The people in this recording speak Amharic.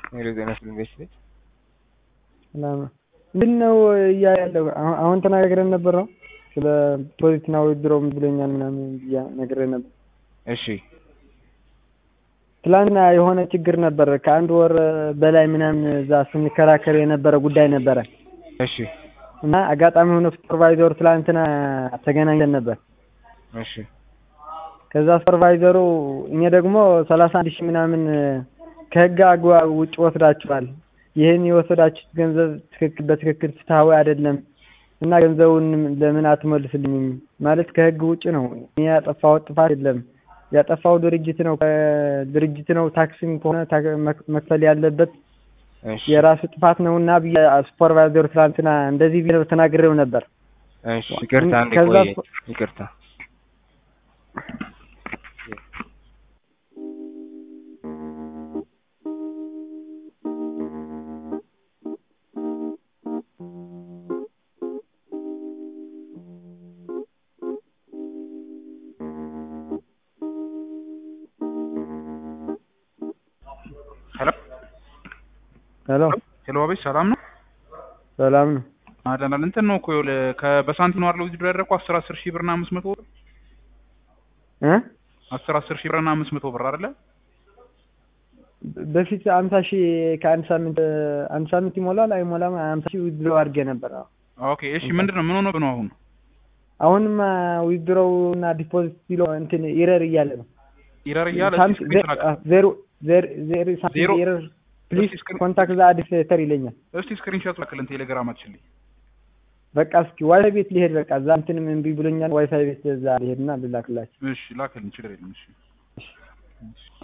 ሄሎ ጤና ይስጥልኝ ቤት ቤት ሰላም ነው። ምንድን ነው እያ ያለው አሁን- አሁን ተነጋግረን ነበር ነው ስለ ፖዚትና ውድድረው ብሎኛል ምናምን ብያ ነግሬህ ነበር። እሺ ትላንትና የሆነ ችግር ነበር። ከአንድ ወር በላይ ምናምን እዛ ስንከራከር የነበረ ጉዳይ ነበረ እሺ እና አጋጣሚ ሆኖ ሱፐርቫይዘሩ ትላንትና ተገናኝተን ነበር። እሺ ከዛ ሱፐርቫይዘሩ እኔ ደግሞ ሰላሳ አንድ ሺህ ምናምን ከህግ አግባብ ውጭ ወስዳችኋል፣ ይህን የወሰዳችሁት ገንዘብ ትክክል በትክክል ፍትሐዊ አይደለም እና ገንዘቡን ለምን አትመልስልኝም? ማለት ከህግ ውጭ ነው። እኔ ያጠፋሁት ጥፋት የለም። ያጠፋው ድርጅት ነው ድርጅት ነው። ታክስም ከሆነ ታ- መክ- መክፈል ያለበት እሺ የራሱ ጥፋት ነው እና ብዬ ሱፐርቫይዘሩ ትላንትና እንደዚህ ብዬ ተናግሬው ነበር። እሺ ይቅርታ አንዴ ከዛ ቆይ ሱ- ይቅርታ ሄሎ ሄሎ ሄሎ፣ አቤት ሰላም ነው። ሰላም ነው። አደናል እንትን ነው እኮ ይኸውልህ ከበሳንቲም ነው አይደል ውድድር ያደረኩት አስር አስር ሺህ ብርና አምስት መቶ ብር እ አስር አስር ሺህ ብርና አምስት መቶ ብር አይደለ? በፊት አምሳ ሺህ ከአንድ ሳምንት አንድ ሳምንት ይሞላል አይሞላም አምሳ ሺህ ዊዝድሮ አድርጌ ነበር። አዎ። ኦኬ እሺ፣ ምንድን ነው ምን ሆኖ ነው አሁን? አሁንማ ዊዝድሮው እና ዲፖዚት ሲሎ እንትን ኢረር እያለ ነው። ኢረር እያለ ሳምንት እስኪ ስክሪን ላክ። ዜሮ ዜሮ ዜሮ ሳምንት ዜሮ? ኢረር ፕሊዝ እስኪ ስክሪን- ኮንታክት ዘ አዲስተር ይለኛል። እስቲ ስክሪንሾት ላክልን ቴሌግራማችን ላይ። በቃ እስኪ ዋይፋይ ቤት ሊሄድ በቃ እዛ እንትንም እምቢ ብሎኛል። ዋይፋይ ቤት እዛ ሊሄድና ልላክላችሁ። እሺ ላክልን፣ ችግር የለም። እሺ እሺ